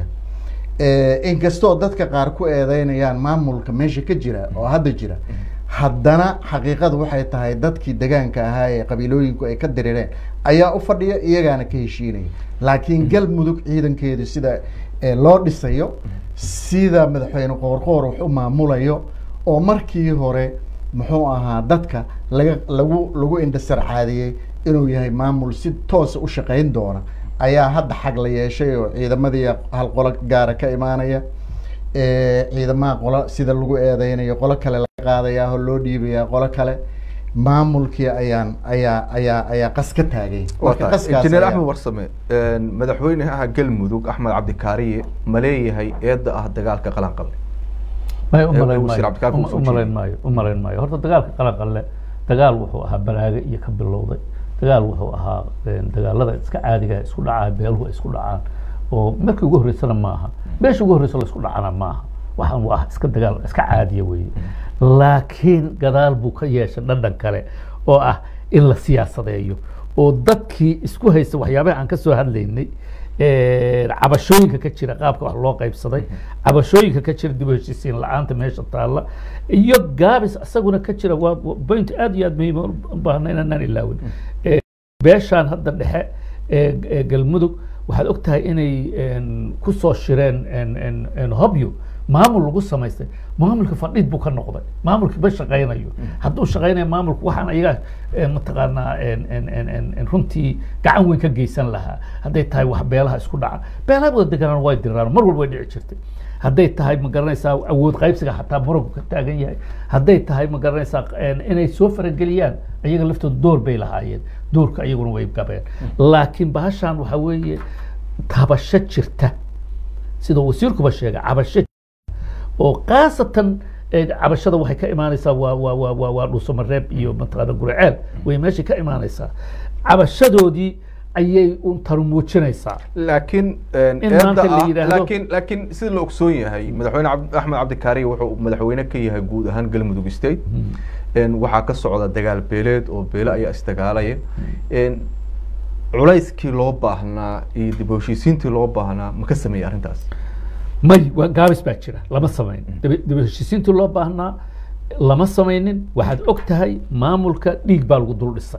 Eh, inkastoo dadka qaar ku eedeynayaan maamulka meesha ka jira oo hadda jira haddana xaqiiqadu waxay tahay dadkii degaanka ahaa ee qabiilooyinku ay ka dirireen ayaa u fadhiya iyagaana ka heshiinaya laakiin galmudug ciidankeedu sida eh, loo dhisayo sida madaxweyne qoorqoor wax u maamulayo oo markii hore muxuu ahaa dadka laga lagu lagu indhasarcaadiyey inuu yahay maamul si toosa u shaqayn doona ayaa hadda xag la yeeshay oo ciidamadii hal qolo gaara ka imaanaya Eh, ciidamaha qolo sida lagu eedeynayo qolo kale laga qaadayaa oo loo dhiibayaa qolo kale maamulkii ayaan ayaa ayaa ayaa qas ka taagay waa Marka tahay qaskaas injineer ayaa- axmed warsame madaxweynaha galmudug axmed cabdikaariye ma leeyahay eedda ah dagaalka qalanqale may Ee, umalayn wasiir maayo Cabdikaar uma- kusoo umalayn jeediyey. maayo umalayn maayo horta dagaalka qalanqalle dagaal wuxuu ahaa balaaga iyo ka bilowday dagaal wuxuu ahaa een, dagaalada iska caadiga isku dhacaa beeluhu ay isku dhacaan oo markii ugu horreysana ma aha meesha ugu horreysa la isku dhacana ma aha waxaan waa iska dagaal iska caadiya weeye laakiin gadaal buu ka yeeshay dhadhan kale oo ah in la siyaasadeeyo oo dadkii isku haysta waxyaabaha aan ka soo hadlaynay ee, cabashooyinka ka jira qaabka wax loo qaybsaday cabashooyinka ka jira dib u heshiisiin la-aanta meesha taalla iyo gaabis isaguna ka jira waa waa point aad iyo aad muhiim u baahna inaan ilaawin Ee, beeshaan hadda dhexe ee ee galmudug waxaad og tahay inay een, ku soo shireen een, een, een hobyo maamul lagu samaystay maamulka fadhiid buu ka noqday maamulkii ma shaqaynayo hadduu shaqaynayo maamulku waxaan ayaga eh, mataqaanaa een, een, een, een, een runtii gacan weyn ka geysan lahaa hadday tahay wax beelaha isku dhaca beelaha wada deganaan way diraan mar walba way dhici jirtay hadday tahay ma garanaysaa awood qaybsiga xataa muranku ka taagan yahay hadday tahay ma garanaysaa een, inay soo farageliyaan ayaga laftooda door bay lahaayeen doorka ayaguna way gabeen laakiin bahashan waxaa weeye tabasho jirta sida wasiirkuba sheegay cabasho oo khaasatan eh, cabashada waxay ka imaanaysaa waa waa waa waa waa dhuusamareeb iyo mataqaana guriceel way meesha ka imaanaysaa cabashadoodii ayay un taru muujinaysaa laakiin In maanta la yidhaahdo- laakiin laakiin sida la ogsoon yahay madaxweyne Cabd- axmed cabdikaariye wuxuu madaxweyne ka yahay guud ahaan galmudug state Een, waxaa ka socda dagaal beeleed oo beele ayaa isdagaalaya Een, culayskii loo baahnaa iyo dib u heshiisiintii loo baahnaa ma ka sameeyey arrintaas may waa gaabis baa jira lama samayn dib dib u heshiisiintii loo baahnaa lama samaynin waxaad og tahay maamulka dhiig baa lagu dul dhisay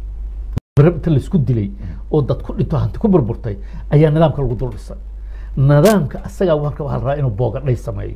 barab inta laisku dilay oo dad ku dhinto hanti ku burburtay ayaa nidaamka lagu dul dhisay nidaamka asagaa warka waxaa la rabaa inuu boogadhay sameeyo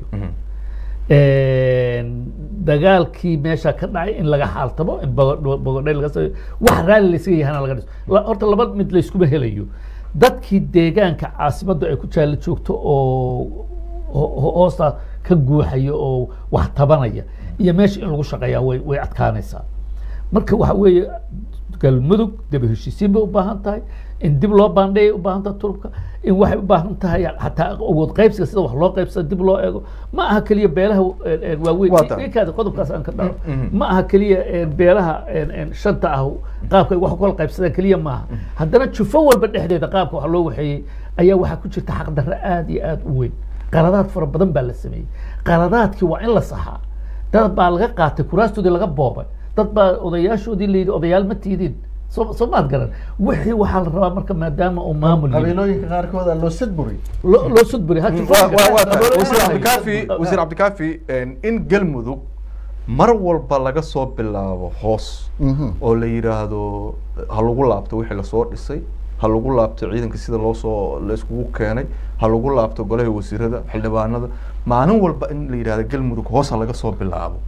dagaalkii meesha ka dhacay in laga xaaltamo in bogo- bogodhay laga sameeyo wax raalli laysaga yahana laga dhiso La- horta laba mid layskuma helayo dadkii deegaanka caasimaddu ay ku jaallo joogto oo ho- ho- hoosta ka guuxaya oo wax tabanaya iyo meesha in lagu shaqeeyaa way way adkaanaysaa marka waxa weeye galmudug dib u heshiisiin bay u baahan tahay in dib loo baandheeyay u baahan tahay turubka in waxay u baahan tahay hataa awood qaybsiga sida wax loo qaybsada dib loo eego ma aha keliya beelaha eh, eh, waaweyn Waa tahay. ikaada qodobkaas aan ka dhaco mhm. ma aha keliya eh, beelaha eh, eh, shanta ah qaabka ay wax u kala qaybsadaan keliya maaha haddana jufo walba dhexdeeda qaabka wax loo waxeeyey ayaa waxaa ku jirta xaqdarro aad iyo aad u weyn qaladaad fara badan baa la sameeyey qaladaadkii waa in la saxaa dad baa laga qaatay kuraastoodii laga boobay dad baa odayaashoodii la yidhi odayaal ma tiidin soo soo maad garan wixii waxaa la rabaa marka maadaama uu maamul yimi. qabiilooyinka qaarkood aa loo sadburi loo loo sudburi ha jufo Waa- waa- waa tahay. Qabiilooyinka wasiir qaar- cabdikaafi wasiir cabdikaafi in galmudug mar walba laga soo bilaabo hoos Mhm. oo la yidhaahdo ha lagu laabto wixii lasoo dhisay ha lagu laabto ciidanka sida loo soo la iskugu keenay ha lagu laabto golaha wasiirada xildhibaanada maalin walba in la yidhahdo galmudug hoos ha laga soo bilaabo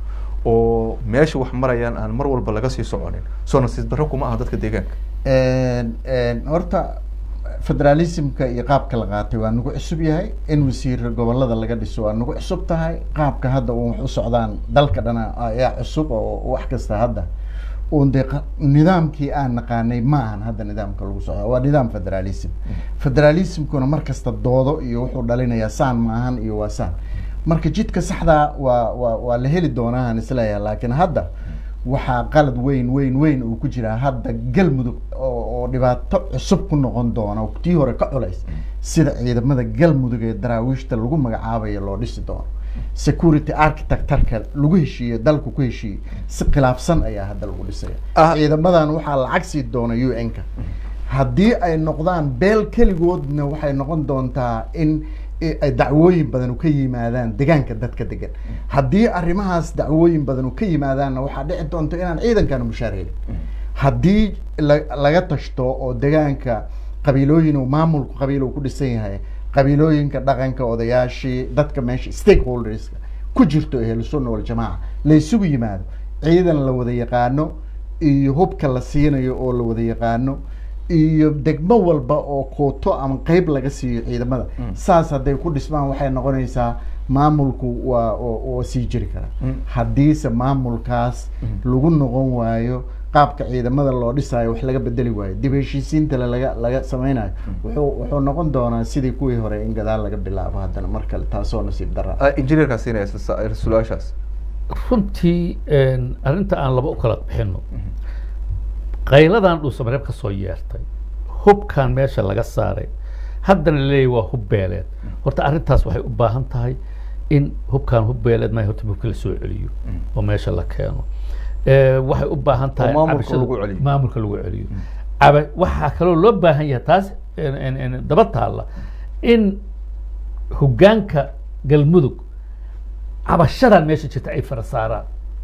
oo meesha wax marayaan aan mar walba laga sii soconin soo nasiib darro kuma aha dadka deegaanka Een, een, horta federalismka iyo qaabka la qaatay waa nagu cusub yahay in wasiir gobolada laga dhiso waa nagu cusub tahay qaabka hadda uun wax u socdaan dalka dhana ayaa cusub oo wax kasta hadda uun dee qa- nidaamkii aan naqaanay ma ahan hadda nidaamka lagu socda waa nidaam federalism federalismkuna mar kasta doodo iyo wuxuu dhalinayaa saan maahan iyo waa saan marka jidka saxdaa waa waa waa la heli doonaa aan isleeyahay laakiin hadda waxaa qalad weyn weyn weyn uu ku jiraa hadda galmudug oo oo dhibaato cusub ku noqon doona oo tii hore ka culays sida ciidamada galmudug ee daraawiishta lagu magacaabayo loo dhisi doono security architecturka lagu heshiiyey dalku ku heshiiyey si khilaafsan ayaa hadda lagu dhisaya Ah. ciidamadan waxaa lacag sii doona u n-ka haddii ay noqdaan beel keligoodna waxay noqon doontaa in i- ay dacwooyin badan ka yimaadaan degaanka dadka degan haddii arrimahaas dacwooyin badan ka yimaadaanna waxaa dhici doonta inaan ciidankana mushaar helin haddii la- laga tashto oo degaanka qabiilooyin uu maamulku qabiil uu ku dhisan yahay qabiilooyinka dhaqanka odayaashii dadka meesha stakeholderska ku jirto ehlu sunna waljamaaca la isugu yimaado ciidan la wada yaqaano iyo hubka la siinayo oo la wada yaqaano iyo degmo walba oo kooto ama qeyb laga siiyo ciidamada saas hadday ku dhismaan waxay noqonaysaa maamulku waa oo- oo sii jiri kara haddiise maamulkaas lagu noqon waayo qaabka ciidamada loo dhisaayo wax laga bedeli waayo dib heshiisiinta la- laga laga sameynayo wuxuu wuxuu noqon doonaa sidii kuwii hore in gadaal laga bilaabo haddana mar kale taasoo nasiib dara injineerkaa siinaya isla su-aashaas runtii een, arrinta aan laba u kala bixino qayladan dhuusamareeb ka soo yeertay hubkan meesha laga saaray haddana laleeyahy waa hub beeleed horta arrintaas waxay u baahan tahay in hubkan hub beeleed ma horta hubka la soo celiyo oo meesha la keeno Eh, waxay u baahan tahay maamulka cabashada- lagu celiyo. maamulka lagu celiyo caba waxaa kaloo loo baahan yahay taas en- en- en daba taalla in hoggaanka galmudug cabashadan meesha jirta ay fara saaraan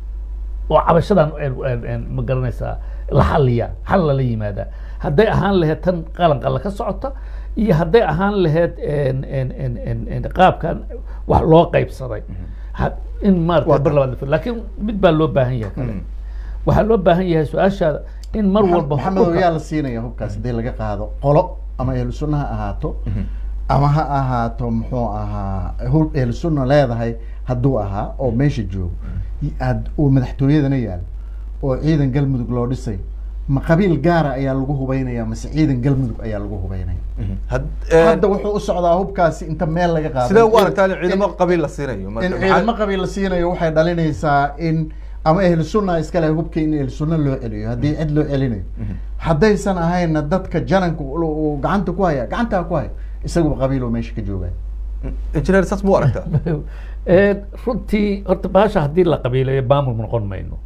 oo cabashadan en- en- en ma garanaysaa la xaliya xal lala yimaadaa hadday ahaan lahayd tan qalanqalla ka socota iyo hadday ahaan lahayd en- en- en- en- en qaabkan wax loo qaybsaday Ha- in maarata Waa bar labaad la fir- laakiin mid baa loo baahan yahay kale waxaa loo baahan yahay su-aashaada in mar walba maxamedow hubka- yaa la siinaya hubkaas haddii laga qaado qolo ama ahlu sunna ha ahaato ama ha ahaato muxuu ahaa hub ahlu sunna leedahay hadduu ahaa oo meesha joogo ad- oo madaxtooyadana yaal oo ciidan galmudug loo dhisay ma qabiil gaara ayaa lagu hubeynaya mase ciidan galmudug ayaa lagu hubeynaya hadda wuxuu u socdaa hubkaasi inta meel laga qaado sidee u in- aragtaa in in- ciidamo qabiil la siinayo in Marka ciidamo maxaa- qabiil la siinayo waxay dhalinaysaa in ama ahlu sunna iskale hubka in ahlu sunna loo celiyo haddii cid loo celinayo haddaysan ahayna dadka jananka uu uu gacanta ku haya gacantaa ku haya isaguba qabiil oo meesha ka jooga injineer saas muu aragtaa Een, runtii horta baasha haddii la qabiileeyo maamul ma noqon mayno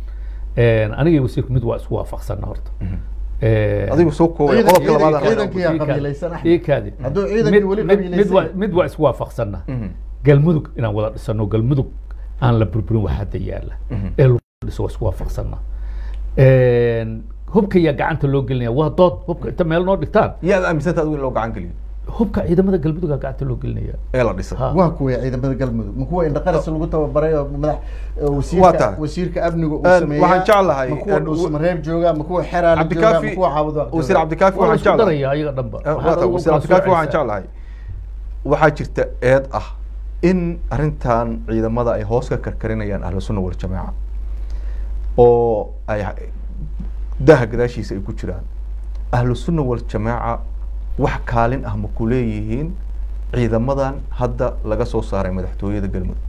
Een, aniga iyo wasiirku mid waa isku waafaqsana horta Een, adigu soo koobay Ciidan- qodobka labaad ciidan- aan ciidanka- rabno. yaa qabiilaysan, Axmed. ii kaadi. Hadduu ciidankii Mid- weli mid- qabiilaysan mid waa- yahay. mid waa isku waafaqsana Mhm. galmudug inaan wada dhisano galmudug aan la burburin wax hadda yaala Mhm. ee lagu dhiso waa isku waafaqsana Een, hubka yaa gacanta loo gelinaya waa dood hubka inta meel noo dhigtaan yaad aaminsantaa adigu in loo gacan geliyo hubka ciidamada galmudugaa gacanta loo gelinaya ee la dhisay Ha. waa kuwa ciidamada galmudug ma kuwa indhaqaras lagu tababaray oo madax oo Waa wasiirka tahay. wasiirka amniga uu Een, sameeyaa waxaan jeclahay, ma kuwa een, dhuusamareeb jooga ma kuwa xeraale jooga ma cabdikaafi kuwa caawud wasiir cabdikaafi waa la waxaan isku jeclahay daraya ayaga dhanba Eh, Waxaad waa tahay, adigu wasiir kala cabdikaafi waxaan soocaysaa. jeclahay waxaa jirta eed ah in arrintan ciidamada ay hoos ka karkarinayaan ahlu sunna wal jamaaca oo ay daha gadaashiisa ay ku jiraan ahlu sunna wal jamaaca wax kaalin ah ma ku leeyihiin ciidamadan hadda laga soo saaray madaxtooyada galmudug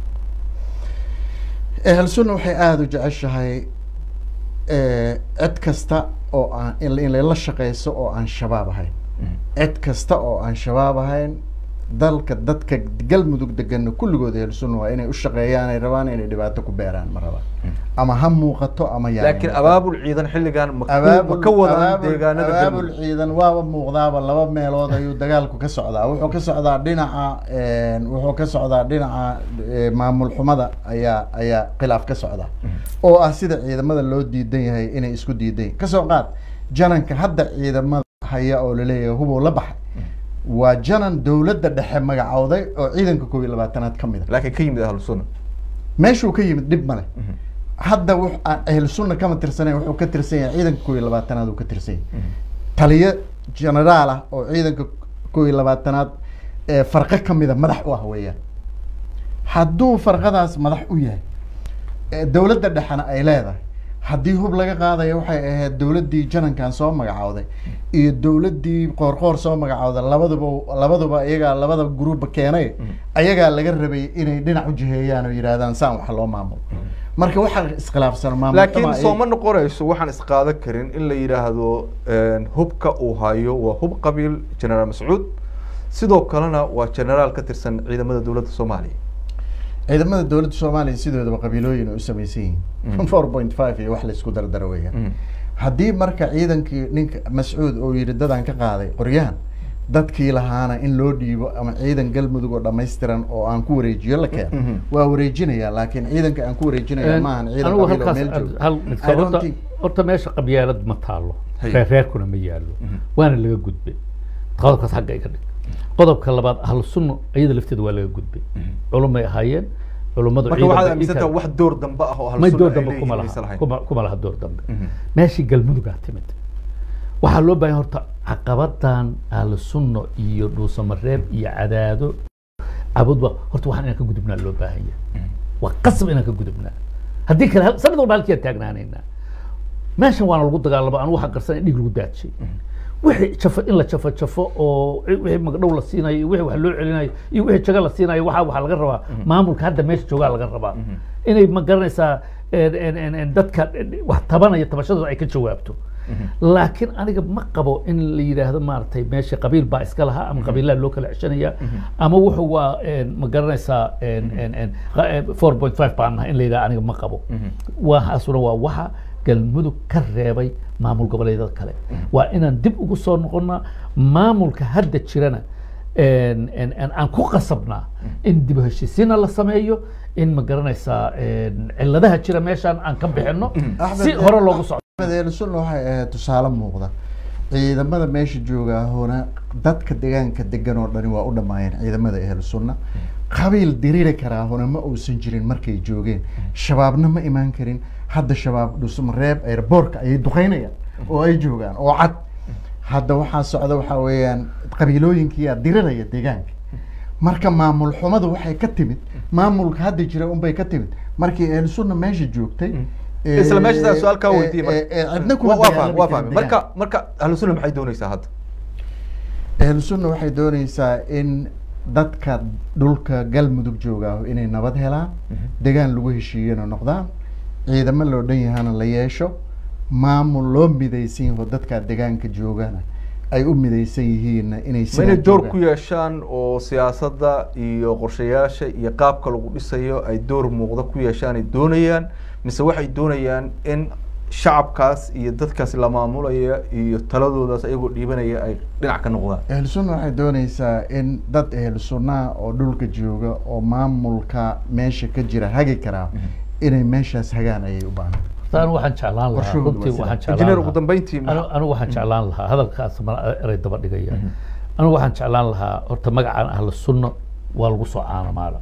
ehelsunna waxay aada u jeceshahay cid kasta oo aan in la shaqeyso oo aan shabaab ahayn cid kasta oo aan shabaab ahayn dalka dadka galmudug degana kulligood ehelsunna waa inay u shaqeeyaan ay rabaan inay dhibaato ku beeraan ma rabaan ama ha muuqato ama yaa laakiin abaabul ciidan xilligan ma ku- ma ka wadaan deegaanada abaabul galmudug ciidan waaba muuqdaaba laba meelood ayuu dagaalku ka socdaa wuxuu ka socdaa dhinaca wuxuu ka socdaa dhinaca eh, maamul xumada ayaa ayaa khilaaf ka socda oo ah sida ciidamada loo diidan yahay inay isku diidan yihin kasoo qaad jananka hadda ciidamada haya oo laleeyahay hubow la baxay waa janan dowladda dhexe magacowday oo ciidanka koob iyo labaatanaad ka mid a laakiin ka yimid ahlu sunna meeshuu ka yimid dhib male hadda wux aan ahlu sunna kama tirsanayn wuxuu ka tirsan yahay ciidanka koob iyo labaatanaad uu ka tirsan yahay taliyo generaal ah oo ciidanka koob iyo labaatanaad ee farqo kamida madax u ah weeyaan hadduu farqadaas madax u yahay ee dowladda dhexena ay leedahay haddii hub laga qaadayo waxay ahayd dowladdii janankan soo magacowday iyo dowladdii qoorqoor soo magacowday labaduba labaduba iyagaa labada gruuba keenay ayagaa laga rabay inay dhinac u jiheeyaan oo yidhaahdaan saan wax loo maamulo marka waxaa iskhilaafsan maamulkama laakiin ay- soo ma noqonayso waxaan isqaadan karin in la yidhaahdo hubka uu hayo waa hub qabiil generaal mascuud sidoo kalena waa generaal ka tirsan ciidamada dowladda soomaaliya ciidamada dowladda soomaaliya sidoodaba qabiilooyin ay u samaysan yihiin four point five iyo wax la isku dardaro weeyaan haddii marka ciidankii ninka mascuud oo yidhi dadaan ka qaaday qoryahan dadkii lahaana in loo dhiibo ama ciidan galmudug oo dhammaystiran oo aan ku wareejiyo la keeno Mhm. waa wareejinaya laakiin ciidanka aan ku wareejinaya maahan ciidan anigu qabiil oo halkaas meel jooga hal mid I don't horta think- horta meesha qabyaalad ma taalo Hay. reerreerkuna ma yaallo waana laga gudbay qodobkaas xagga iga dhig qodobka labaad ahlu sunna iyada lafteeda waa laga gudbay culumay ahaayeen culummadu marka waxaad ciidanka aaminsantaha inta- wax door dambe ah oo ahlu may sunna door ay dambe leeyihiin kuma maysan laha lahayn. kuma kuma laha door dambe Mhm. meeshii galmudugaa timid waxaa loo baahan horta caqabadan ahlu sunno iyo dhuusamareeb iyo cadaado cabudba horta waxaan inaan ka gudubnaa loo baahan yahay waa qasab inaan ka gudubnaa haddii kale hal- sanad walba halkiiaan taagnaanaynaa meeshan waana lagu dagaalamo anu waxaan qarsan in dhig lagu daadshay wixii jafo in la jafo jafo oo wixii magdhow la siinayo iyo wixii wax loo celinayo iyo wixii jago la siinayo waxaa waxaa laga rabaa maamulka hadda meesha joogaa laga rabaa inay ma garanaysaa en- en- en- en dadka wax tabanaya tabashadooda ay ka jawaabto laakiin aniga ma qabo in la yidhaahdo maaragtay meesha qabiil baa iska lahaa ama qabiilaha loo kala ceshanaya ama wuxuu waa en, ma garanaysaa en- en- en, qa- eh, 4.5 baan nahay in la yidhaha aniga ma qabo waxaasuna waa waxa galmudug ka reebay maamul goboleedyada kale waa inaan dib ugu soo noqonnaa maamulka hadda jirana en- en- en aan ku qasabnaa in dib u heshiisiina la sameeyo in ma garanaysaa en, ciladaha jira meeshaan aan ka bixinno Axmed, si hore loogu socdo Axmed Eeli Sunna waxay ahayd tusaale muuqda ciidamada meesha jooga hoona dadka deegaanka degan oo dhani waa u dhammaayeen ciidamada ehlu sunna qabiil diriri karaa hona ma uusan jirin markay joogeen shabaabna ma imaan karin hadda shabaab dhusmareeb airboortka ayay duqeynayaan oo ay joogaan oo cad hadda waxaa socda waxaa weeyaan qabiilooyinkiyaa diriraya deegaanka marka maamul xumadu waxay ka timid maamulka hadda jira unbay ka timid markii ehlu sunna meesha joogtay isla meesha saa ee, su-aal kaa ee, weydiiyey marka. ee, ee, cidna kuma Waa- waa dagaalami fahmay, waa karin fahmay. deegaanka. marka marka ahlu sunna maxay doonaysaa hadda ahlu sunna waxay dooneysaa in dadka dhulka galmudug jooga inay nabad helaan degaan lagu heshiiyana noqdaan ciidamo loo dhan yahana la yeesho maamul loo midaysan yaho dadka degaanka joogana ay u midaysan yihiinna inay ma sidaa inay door joogaan. ku yeeshaan oo siyaasadda iyo qorshayaasha iyo qaabka lagu dhisayo ay door muuqda ku yeeshaan ay doonayaan mise waxay doonayaan in shacabkaas iyo dadkaas la maamulaya iyo taladoodaas ayagoo dhiibanaya ay dhinac ka noqdaan ahlu sunna waxay dooneysaa in dad ahlu sunnaha oo dhulka jooga oo maamulka meesha ka jira hagi karaa inay meeshaas hagaan ayay u baahan Horta anigu waxaan jeclaan lahaa Qorshahoodu waa runtii sidaa. waxaan jeclaan injineer ugu lahaa dambeyntii anu anigu waxaan jeclaan lahaa hadalkaas ma eray daba dhigaya anigu waxaan jeclaan lahaa horta magacaan ahlu sunno waa lagu soo caanamaala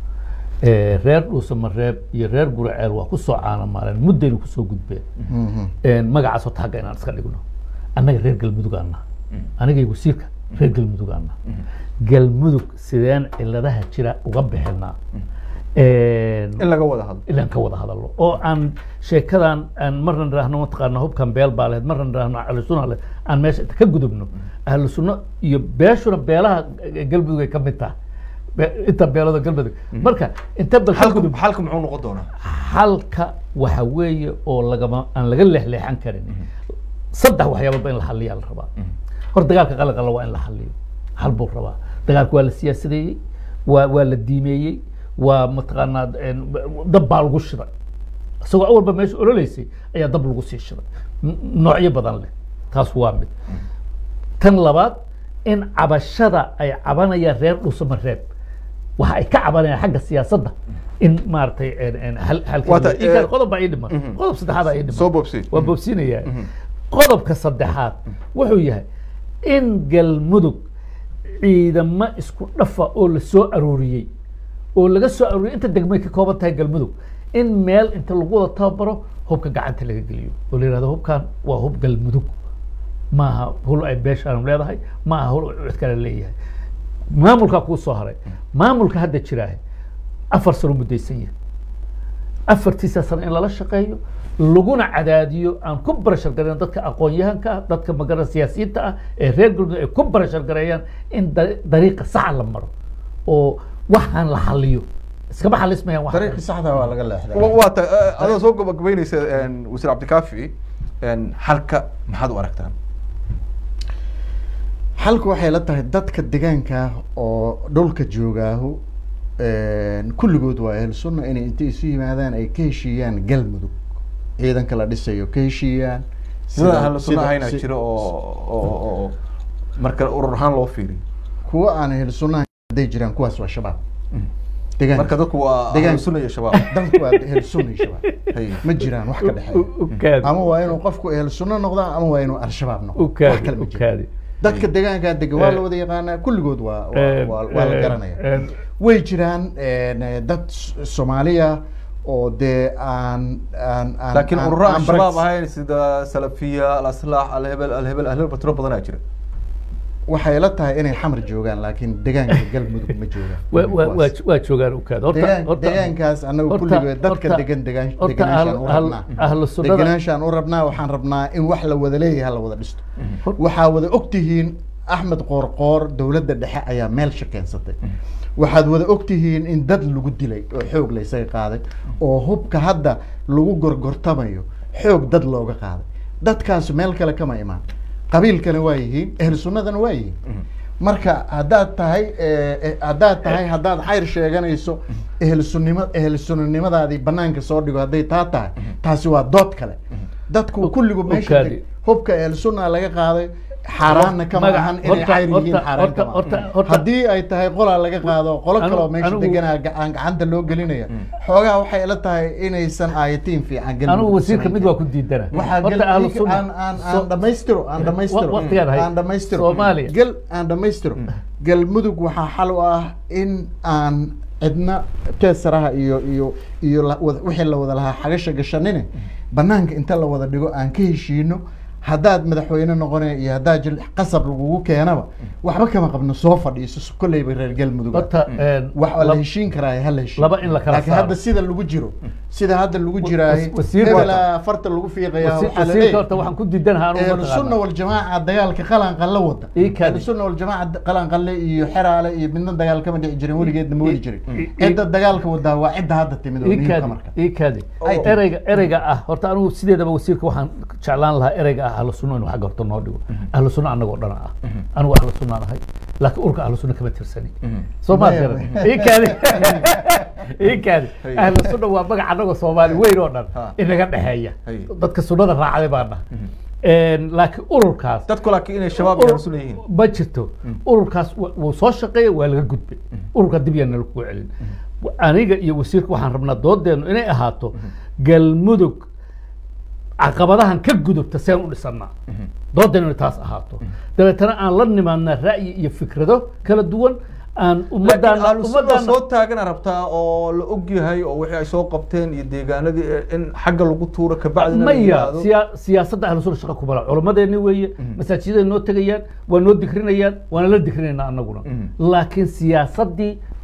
Eh, reer dhuusamareeb iyo reer guraceel waa ku soo caanamaaleen muddayna kusoo gudbeen Mhm. En, magacaas horta hagga inaan iska dhigno annaga reer galmudugaan naha anigay wasiirka reer galmudugaan naha galmudug sideen ciladaha jira uga bixinaa in laga wada hadlo ilaan ka wada hadalno oo aan sheekadan aan marna nidhaahno mataqaana hubkan beel baa lehed marna nidhaahno ahlu sunna lehed aan meesha inta ka gudubno ahlu sunno iyo beeshuna beelaha galmudug ay ka mid tahay Be- inta beelada galmudug marka inta bal ka xalku gudub xalku muxuu noqon doonaa halka waxa weeye oo lagama aan laga leexleexan karin saddex waxyaaboodba in la xaliyaa la rabaa hor dagaalka qalaqala waa in la xaliyo hal buu rabaa dagaalka waa la siyaasadeeyey waa waa la diimeeyey waa mataqaanaa een, dab baa lagu shiday isagoo awalba meesha ololeysay ayaa dab lagu sii shiday M- noocyo badan leh taas waa mid tan labaad in cabashada ay cabanayaan reer dhusama reeb waxa ay ka cabanayaan xagga siyaasadda in maaragtay een- een hal- halka Waata, ii kale eh, qodob baa ii dhiman mhm. qodob saddexaad aa ii dhiman soo boobsi waa boobsiinayaa qodobka saddexaad wuxuu yahay in galmudug ciidamo isku dhafa oo la soo arooriyey oo laga soo arooriyey inta degmay ka kooban tahay galmudug in meel inta lagu wada tababaro hubka gacanta laga geliyo oo la yihahdo hubkan waa hub galmudug maaha hul ay beeshaan leedahay maaha hul cid kale leeyahay maamulkaa kuu soo haray maamulka hadda jiraahe afar sano muddaysan yahay afartiisa sano in lala shaqeeyo laguna cadaadiyo aan ku barashar gareyn dadka aqoon-yahanka ah dadka magara siyaasiyiinta ah ee reer galmudug ay ku barashar gareeyaan in da- dariiqa saxa la maro oo waxaan la xaliyo iskama xalismayaan wax dariiqii saxda waa laga leexday waa ta adoo soo gabagabeynaysa een, wasiir cabdikaafi een, xalka maxaad u aragtaan xalku waxay la tahay dadka deegaanka oo dhulka joogaahu kulligood waa ahlu sunna inay intay isu yimaadaan ay ka heshiiyaan galmudug ciidanka la dhisayo ka heshiiyaan sida ahlu sunna sida- ahayna si- jiro oo oo oo marka urur ahaan loo fiiriyo kuwa aan ahlu sunna hadday jiraan kuwaas waa shabaab deegaanka marka dadku waa Deegaan- ahlu sunna iyo shabaab danku waa ahlu sunna iyo shabaab Hay. ma jiraan wax ka dhexeeya ukaadi ama waa inuu qofku ahlu sunna noqdaa ama waa inuu al-shabaab noqdo wax ukaadi kale ma jiro ukaadi dadka deegaanka dega waa Eh, la wada yaqaanaa kulligood waa waa- Eh, waa waa la eh, garanaya eh, way jiraan eh, dad S- soomaaliya oo dee aan aan aan laakiin aan- ururo aan aan shabaab practice- ahayn sida salafiya alaslaax alhebel alhebel alhebel batro badanaa jira waxay la tahay inay xamar joogaan laakiin deegaanka galmudug ma joogaan waa- waa- waa Kuwaas. waa joogaan ukaadi horta Deegaan- horta deegaankaas anagu horta- kulligood dadka horta- degan degaan horta deganaanshaan ahl- u ahl- rabnaa ahlu sunnada deganaanshaan u rabnaa waxaan rabnaa in wax la wada leeyahay la wada dhisto Hor- waxaa wada ogtihiin axmed qoorqoor dowladda dhexe ayaa meel shakeensatay waxaad wada ogtihiin in dad lagu dilay oo xoog la isaga qaaday oo hubka hadda lagu gorgortamayo xoog dad looga qaaday dadkaas meel kale kama imaan qabiilkana waa yihiin ehlu sunnadana waa yihiin marka haddaad tahay eh, eh, haddaad tahay haddaad xayr sheeganayso ehlu sunnimo ehlu sunnanimadaadii banaanka soo dhigo hadday taa tahay taasi waa dood kale dadku kulligu meesha Ukaadi. teg- hubka ehlu sunna laga qaaday xaaraanna kama Magaca- ahan inay horta- xayr yihiin horta- xaaraan horta- kama horta- ahan. horta- haddii ay tahay qolaa laga qaado qolo Anu- kaloo meesha anigu- deganaa gacan gacanta loo gelinaya xoogaa waxay ila tahay inaysan aayatiin fiican galmudug anigu wasiirka samayn mid karin. waa ku diidana waxaa horta gal- ahlu ig- sunna aan aan So- aan dhamaystiro aan dhamaystiro Wa- waqtigaan hay. aan dhamaystiro Soomaaliya. gal aan dhamaystiro galmudug waxaa xal u ah in aan cidna teesaraha iyo iyo iyo la- wada- wixii la wada lahaa xagasha gashanine banaanka inta la wada dhigo aan ka heshiino haddaad madaxweyne noqone iyo haddaad jil qasab lagugu keenaba waxba kama qabno soo fadhiiso kolleyba reer galmudug ah. horta een, wax waa la lab- heshiin karaa ha la heshiin laba in la kala laakiin saaro. hadda sida lagu jiro sida hadda lagu jiraaye wasiir- hebelaa farta lagu fiiqaya wasi- waxaa la wasiirka leeyahay horta waxaan ku diidanaha anigu ahlu sunna mataqaana waljamaaca dagaalka qalanqan la wada Ii kaadi. ahlu sunna waljamaaca qalanqanle iyo xeraale iyo midna dagaal kama dhici jirin weligeedna ma wadi jirin ii- cidda dagaalka wadaa waa cidda hadda timid oo muhiimka ikaadi marka ikaadi Ay. ereyga ereyga ah horta anigu sideedaba wasiirka waxaan jeclaan lahaa ereyga ah ahlu sunna inuu xagga horta noo dhigo ahlu sunna anagoo dhan ah anigu ahlu sunnaan ahay laakiin urka ahlu sunna kama tirsani soo maad Maya, garan maya. ikaadi ikaadi Hay. ahlu sunna waa magac anagoo soomaali weyn oo dhan Ha. inaga dhexeeya Hay. dadka sunnada raacday baan dhahay laakiin ururkaas dadku laakiin inay shabaab iyo ahlu sunna yihiin ma jirto ururkaas wa- wuu soo shaqeeya waa laga gudbay ururka dib yaa nala kugu celin aniga iyo wasiirka waxaan rabnaa doodeenu inay ahaato galmudug caqabadahan ka gudubta seen u dhisannaa doodeenu inay taas ahaato dabeetana aan la nimaadnaa ra'yi iyo fikrado kala duwan aan laakiin ummadaan ahlu sunna ummadaan soo taagana rabtaa oo la og yahay oo wixii ay soo qabteen iyo deegaanadii in xagga lagu tuuro kabacdina la maya yidhaahdo. siya- siyaasadda ahlu sunna shaqa kuma laha culammadeeni weeye masaajidaday noo tegayaan waa noo dikrinayaan waana la dikrinaynaa annaguna Mhm. laakiin siyaasaddii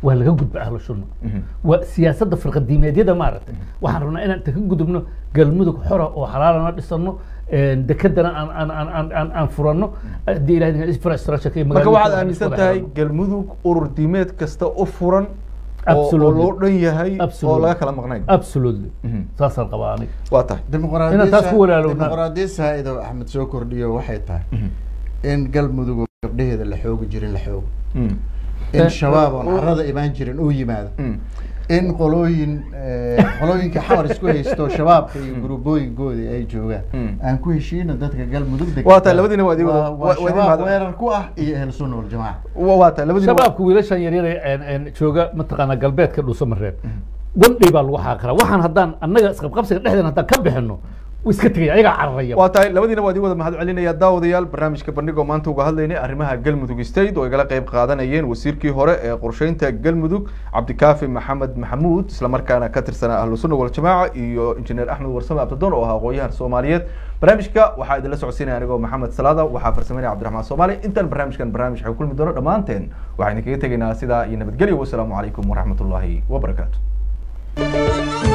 waa laga gudba ahlu sunna waa siyaasadda firqadiimeedyada maaragtay waxaan rabnaa inaan inta ka gudubno galmudug xora oo xalaalana dhisano dekedana aan aan aan aan aan aan furanno haddii ilahay infrastructure iyo marka magaalooyinka waxaad aan aaminsan isku tahay xirano. galmudug urur diimeed kasta u furan oo- oo Absolutely. loo dhan yahay oo Absolutely. laga kala maqnayn absolutely Mhm. saasaan qabaa aniga waa tahay Inaan taas ku walaalowna. dimuqraadiya saaido axmed soo kordhiyo waxay tahay in galmudug oo gabdhaheeda la xoogi jirin la xoogo Mm. in Eh, shabaab oon oo- carrada imaan jirin uu yimaado Mm. in qolooyin eh, qolooyinka xamar isku haysto shabaabka iyo gurubooyinkoodii ay joogaan Mm. aan ku heshiino dadka galmudug degta. Waa tahay, labadiina waa idin wada- Waa- waa- waa waa idin shabaab mahad- weerar ku ah iyo ahlu sunna waljamaaca Wa- waa tahay labadiina waa- shabaabka wiilashan yaryar ee een- een jooga mataqaanaa galbeedka dhuusamareeb wandhay baa lagu xaaqira waxaan haddaan annaga isqabqabsiga dhexdeena haddaan ka bixino wuu iska tegaya ayagaa cararaya waa tahay labadiina waa idin wada mahad celinaya daawadayaal barnaamijka bandhigoo maanta uga hadlaynay arrimaha galmudug state oo igala qayb qaadanayeen wasiirkii hore ee qorsheynta galmudug cabdikaafi maxamed maxamuud islamarkaana ka tirsanaa ahlu sunna waljamaaca iyo injineer axmed warsame abdadoon oo ahaa aqoonyahan soomaaliyeed barnaamijka waxaa idinla socodsiinaya anigoo maxamed salaada waxaa farsameynaya cabdiraxmaan soomaali intaan barnaamijkan barnaamij waxay kulmi doono dhammaanteen waxaan idinkaga tegaynaa sidaa iyo nabadgelyo wasalaamu calaykum waraxmatullaahi wabarakaatu